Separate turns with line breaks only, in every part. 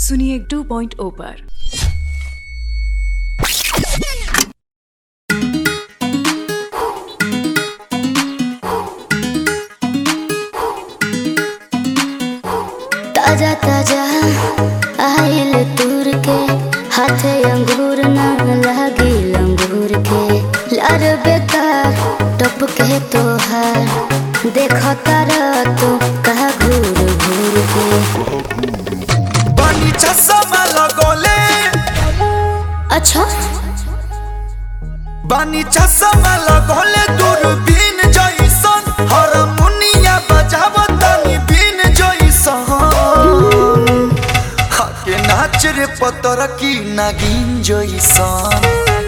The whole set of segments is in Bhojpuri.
सुनिए 2.0 पर
ताजा ताजा आइल तूर के हाथे अंगूर न लागी लंगूर के लार बेकार टप के तोहार देख तारा तू कहा घूर घूर के
बनी चश्मा लगोले
अच्छा
बनी चश्मा लगोले दूरबीन जइसन हारमोनिया बजावतनी बीन जइसन हके नाच रे पतर की नागिन जइसन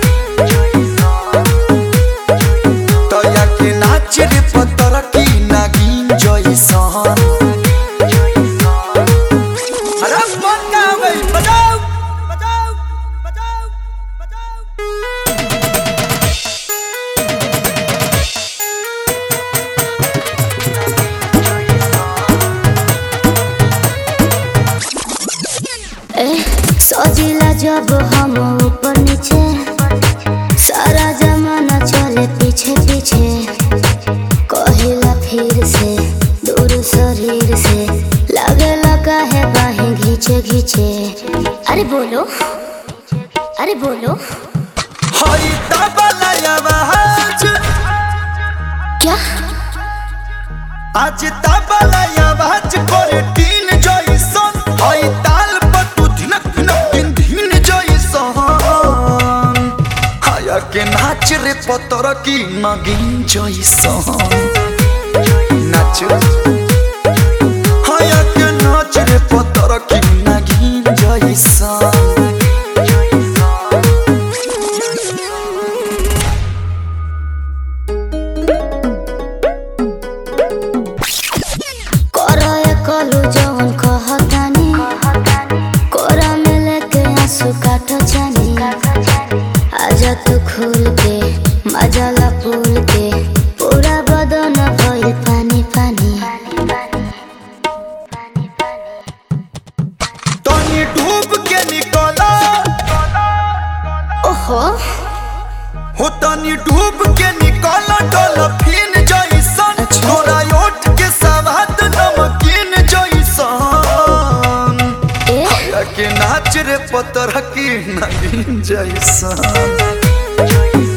तया के नाच रे पतर की नागिन जइसन अरे बनावे बजाओ बजाओ बजाओ बजाओ
ए सजिला जब हम ऊपर नीचे सारा जमाना चले पीछे पीछे कहिला फिर से दूर शरीर से लगे लगा है बाहें घींचे घींचे अरे बोलो अरे बोलो
हई तबला आवाज
क्या
आज तबला आवाज करे टीन जइसन हई ताल पर तू धिनक धिनक दिन धीन जइसन हाया के नाच रे पतर की नगिन जइसन नाच हाया के नाच रे पतर की नगिन जइसन
करो ये कलू जवन कहतानी कोरा में लेके आंसू काटो जानी आजा तू खुल के मजाला फूल के पूरा बदन भइल पानी पानी
तनी डूब के निकला
ओहो
हो तनी डूब के निकला डॉल्फिन जइसन
अच्छा।
तोरा ओठ के सवाद नमकीन जइसन
ए
या के नाच रे पतर की नगीन जइसन